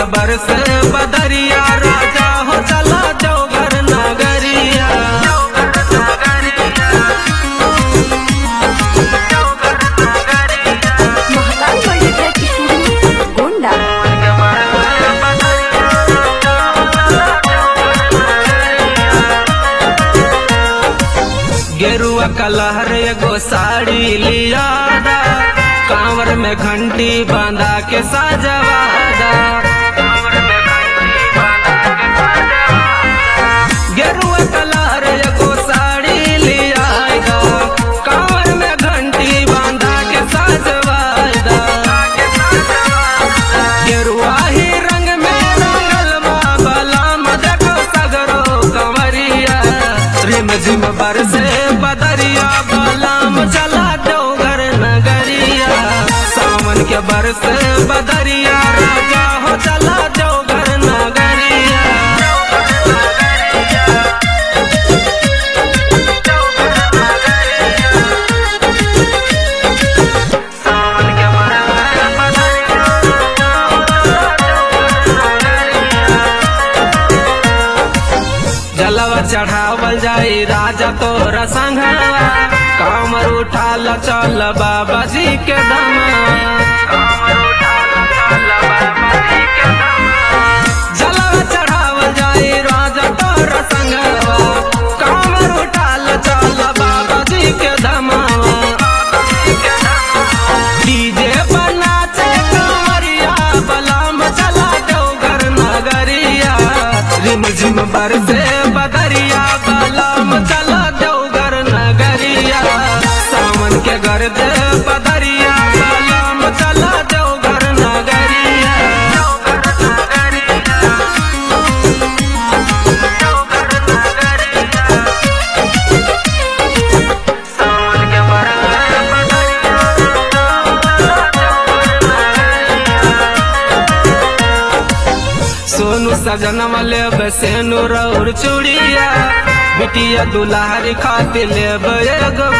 के बरस बदरिया राजा हो चला चौघर नगरिया महाकाल मल्टीप्लेक्स स्टूडियो गोंडा गेरुआ कलहर एगो साड़ी लियादा कांवर में घंटी बांधा के साजवादा गेरुआ कलहर एगो साड़ी लियादा कांवर में घंटी बांधा के साजवादा गेरुआ ही रंग में रंगल बा बलाम देखो सगरो कंवरिया रिम झिम बरसे बदरिया बलाम चला दो घर नगरिया सावन के बरसे बदरिया राजा हो चला दो घर नगरिया जलवा चढ़ावल जाई राजा तोर संघवा कामर उठाल चल बाबा जी के जलवा चढ़ावल जाई राजा तोर संघवा कामर उठाल चल बाबा जी के धमावा डीजे बना चे कंवरिया बलाम चला दो घर नगरिया रिम झिम बरसे बदरिया बलाम चला दो घर नगरिया सावन के गर्द बदरिया बलाम चला दो घर नगरिया सोनू सजन वाले बसेनु रौर चूड़िया बिटिया दुलारी खातिर लेब एगो